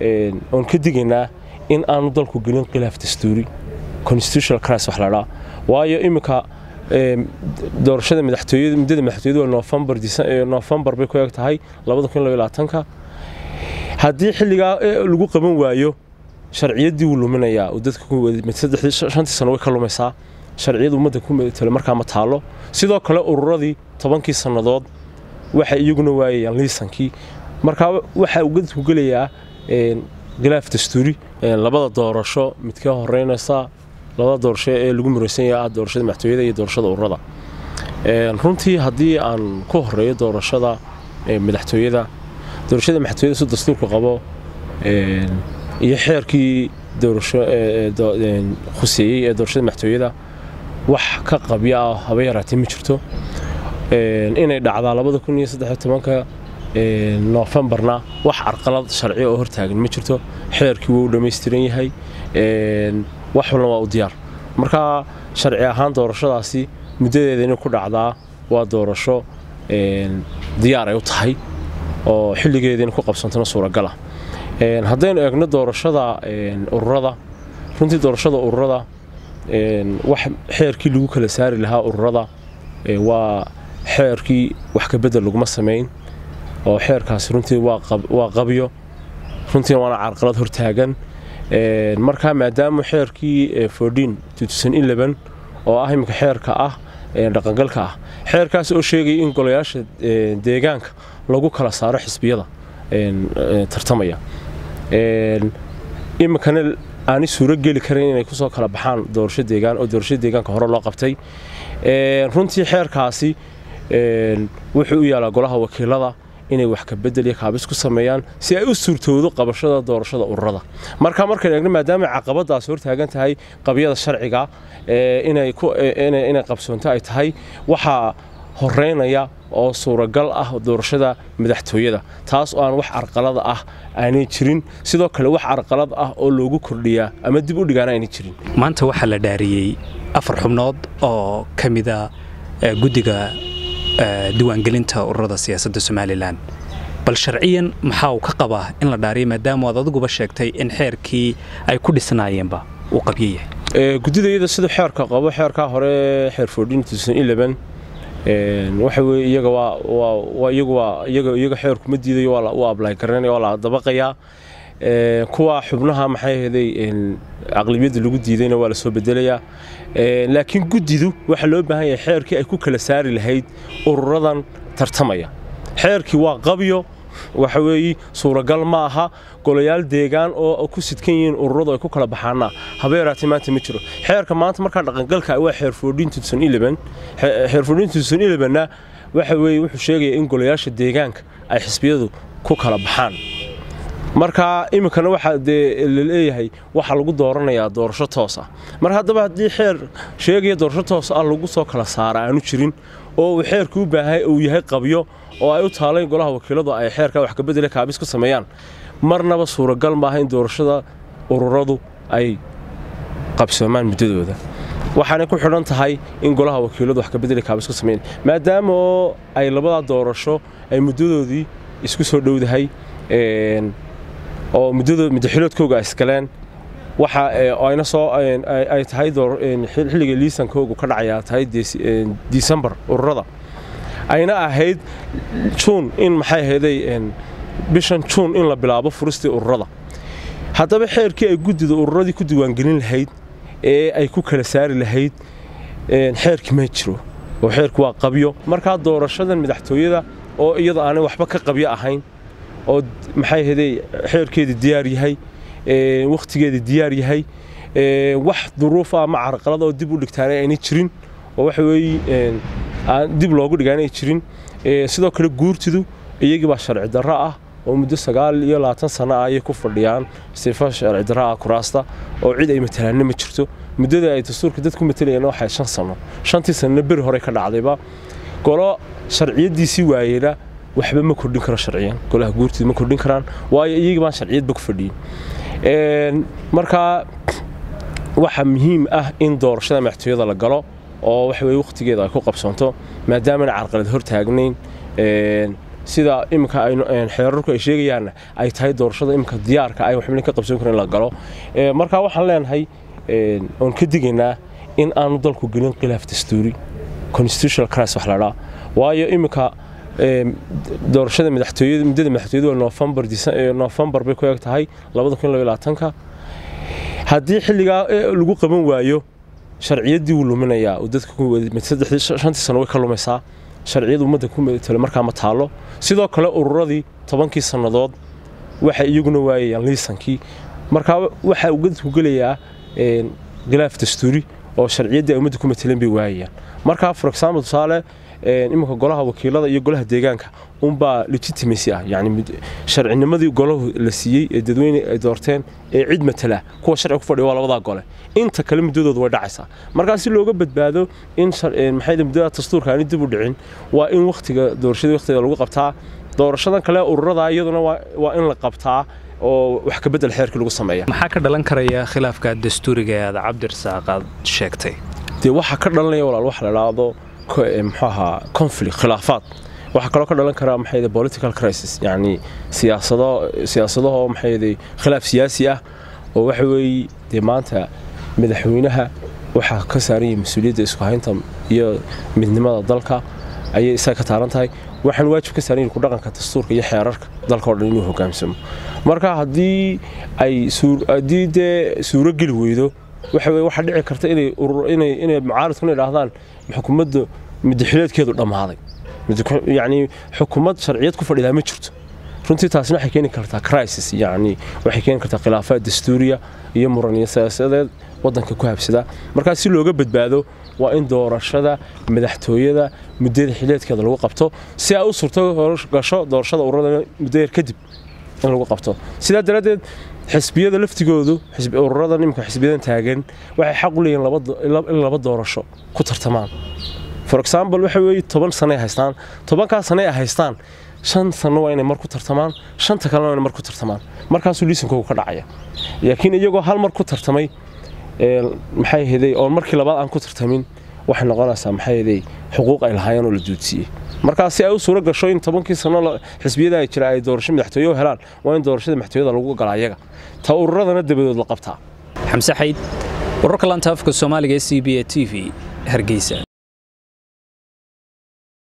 oon ka digaynaa in aanu dalku gelin khilaaf dastuuri constitutional crisis wax ladhaa waayo iminka doorashada madaxtooyada muddada madaxtooyadu waa noofembar noofembar bay ku eg tahay labada kun iyo labaatanka haddii xilligaa lagu qaban waayo sharciyaddii wuu luminayaa oo dadka shantii sano way ka lumaysaa sharciyada ummadda ku matalo markaa ma taalo sidoo kale ururadii tobankii sannadood waxay iyaguna waayayaan liisankii markaa waxaa dadku gelayaa khilaaf dastuuri labada doorasho midkee horeynaysa labada doorasho ee lagu muraysan yahay ah doorashada madaxtooyada iyo doorashada ururada runtii haddii aan ku horeeyo doorashada madaxtooyada doorashada madaxtooyada si dastuurku qabo iyo xeerkii doorasho khuseeyey ee doorashada madaxtooyada wax ka qabya ah haba yaraatee ma jirto inay dhacdaa labada kun iyo saddex tobanka noofembarna wax carqalad sharci oo hortaagan ma jirto xeerkii wuu dhammaystiran yahay wax walna waa u diyaar marka sharci ahaan doorashadaasi muddadeeda inay ku dhacdaa waa doorasho diyaar ay u tahay oo xilligeeda inay ku qabsantona suuragala haddaynu eegno doorashada ururada runtii doorashada ururada wax xeerkii lagu kala saari lahaa ururada waa xeerkii wax kabedel laguma samayn oo xeerkaasi runtii waa qabyo runtiina waana carqalad hortaagan markaa maadaama xeerkii fordin oo ah iminka xeerka ah dhaqangalka ah xeerkaas oo sheegaya in golayaasha deegaanka lagu kala saaro xisbiyada tartamaya iminkana aanay suuro geli karin inay kusoo kala baxaan doorasho deegaan oo doorasho deegaanka hore loo qabtay runtii xeerkaasi wuxuu u yaalaa golaha wakiilada inay wax ka bedel iyo kaabis ku sameeyaan si ay u suurtoodo qabashada doorashada ururada marka markaynu eegno maadaama caqabadaasi hortaagan tahay qabyada sharciga inay qabsoonto ay tahay waxaa horeynaya oo suuragal ah doorashada madaxtooyada taas oo aan wax carqalada ah aanay jirin sidoo kale wax carqalad ah oo loogu kordhiyaa ama dib u dhigaana aanay jirin maanta waxaa la dhaariyey afar xubnood oo ka mida guddiga diiwaangelinta ururada siyaasadda somalilan bal sharciyan maxaa uu ka qabaa in la dhaariyo maadaama aad adiguba sheegtay in xeerkii ay ku dhisnaayeenba uu qabyo yahay guddida iyada siduu xeerka qabo xeerkaa hore xeer waxa weye iyaga waa iyagu waa iyaga iyaga xeerku ma diidayo waa ablay garanaya waa la dabaqayaa kuwa xubnaha maxay ahaday aqlabiyadda lagu diidayna waa la soo bedelayaa laakiin guddidu waxaa loo baahan yahay xeerkii ay ku kala saari lahayd ururadan tartamaya xeerkii waa qabyo waxa weeye suuragal ma aha golayaal deegaan oo ku sidkan yihiin ururadu ay ku kala baxaana haba yaraatee maanta ma jiro xeerka maanta markaa dhaqangalka waa xeer xeer na waxa weeye wuxuu sheegaya in golayaasha deegaanka ay xisbiyadu ku kala baxaan marka iminkana waxaa dee la leeyahay waxaa lagu dooranayaa doorasho toos ah mar haddaba haddii xeer sheegaya doorasho toos ah lagu soo kala saara aanu jirin oo uu xeerku u baahay uu yahay qabyo oo ay u taalayn golaha wakiiladu ay xeerka wax kabedele kaabis ku sameeyaan marnaba suuragal maaha in doorashada ururadu ay qabsoomaan muddadooda waxaanay ku xidhan tahay in golaha wakiiladu wax kabedele kaabis ku sameeyaan maadaama oo ay labadaa doorasho ay muddadoodii isku soo dhowdahay oo muddaxiloodkooga ay iskaleen waxa ayna soo ay tahay xilliga liisankoogu ka dhacayaa tahay disembar ururada ayna ahayd juun in maxay ahayday bishan juun in la bilaabo furistii ururada haddaba xeerkii ay guddida ururadii ku diiwaangelin lahayd ee ay ku kala saari lahayd xeerkii ma jiro oo xeerku waa qabyo markaa doorashadan madaxtooyada oo iyada aanay waxba ka qabyo ahayn oo maxay ahayday xeerkeedii diyaar yahay wakhtigeedii diyaar yahay wax duruuf ah ama carqalada oo dib u dhigtaana aynay jirin oo waxa weeye dib loogu dhigaanay jirin sidoo kale guurtidu iyagii baa sharci darro ah oo muddo sagaal iyo labaatan sano ah ayay ku fadhiyaan sifa sharci darro ah kuraasta oo cid ay matalaanna ma jirto muddada ay dastuurka dad ku matalayeen waxay shan sano shantii sanana beri hore ka dhacdayba golo sharciyadiisii waayeyna waxba ma kordhin karo sharciyan golaha guurtida ma kordhin karaan waayo iyagii baan sharciyadba ku fadhiyin markaa waxa muhiim ah in doorashada madaxtooyada la galo oo waxa weye wakhtigeeda ay ku qabsoonto maadaamana carqalad hor taagnayn sida iminka xeerarku ay sheegayaanna ay tahay doorashada iminka diyaarka ay waxbana ka qabsoon karin in la galo marka waxaan leenahay oon ka digaynaa in aanu dalku gelin khilaaf dastuuri constitutional crisis wax la dhaa waayo iminka doorashada madaxtooyada muddada madaxtooyadu waa November November bay ku eg tahay 2022ka haddii xilligaa lagu qaban waayo sharciyadii wuu luminayaa oo dadka shantii sano way ka lumaysaa sharciyada ummadda ku metelo markaa ma taalo sidoo kale ururadii tobankii sannadood waxay iyaguna waayayaan liisankii markaa waxaa uu dadku gelayaa khilaaf dastuuri oo sharciyaddii ay ummadda ku mateleen bay waayayaan markaa for example tusaale iminka golaha wakiilada iyo golaha deegaanka unbaa legitimacy ah yani sharcinimadii golahu la siiyey ee dadweyne ay doorteen ee cid matala kuwa sharci ku fadhiya waa labadaa gole inta kale muddadooda way dhacaysaa markaa si looga badbaado in maxay muddada dastuurka aani dib u dhicin waa in wakhtiga doorashada wakhtiga lagu qabtaa doorashadan kale ururada iyaduna waa in la qabtaa oo wax ka bedel xeerkii lagu sameeya maxaa ka dhalan karaya khilaafka dastuuriga ee aad cabdirasaaq aad sheegtay dee waxaa ka dhalanaya walaal wax la idhaahdo muxuu ahaa conflict khilaafaad waxaa kaloo ka dhalan karaa maxay political crisis yacni siyaasado siyaasadaho maxay khilaaf siyaasi ah oo waxa weeye dee maanta madaxweynaha waxaa ka saaran yahay mas-uuliyadda isku haynta iyo midnimada dalka ayay isaga ka taaran tahay waxaan waajib ka saaran yahay ku dhaqanka dastuurka iyo xeerarka dalka oo dhan inuu hogaansamo marka haddii ay haddii dee suuro geli weydo waxa weye waxaa dhici karta inay inay inay mucaaradkuna idhaahdaan xukuumadda madaxileedkeedu dhammaaday yacni xukuumad sharciyad ku fadhidaa ma jirto runtii taasina waxay keeni kartaa crisis yacni waxay keeni kartaa khilaafaad dastuuriya iyo muraniyo siyaasadeed waddanka ku habsada markaa si looga badbaado waa in doorashada madaxtooyada muddada xileedkeeda lagu qabto si ay u suurto gasho doorashada ururada muddo yar kadib in lagu qabto sidaa daraaddeed xisbiyada laftigoodu ururada nimanka xisbiyadan taagan waxay xaq u leeyihin in laba doorasho ku tartamaan for example waxa weeye toban sano ay haystaan tobankaa sano ay haystaan shan sano waa inay mar ku tartamaan shanta kalena waa inay mar ku tartamaan markaasuu liisankoogu ka dhacaya laakiin iyagoo hal mar ku tartamay maxay ahaydey oo markii labaad aan ku tartamin waxay noqonaysaa maxay ahaydey xuquuq ay lahaayeen oo la duudsiyey markaa si ay u suuro gasho in tobankii sano xisbiyada ay jira ay doorasho madaxtooye u helaan waa in doorashada madaxtooyada lagu galaa iyaga ta ururadana dabadood la qabtaa xamse xayd wararka lanta afka soomaaliga ee c b a t v hargeysa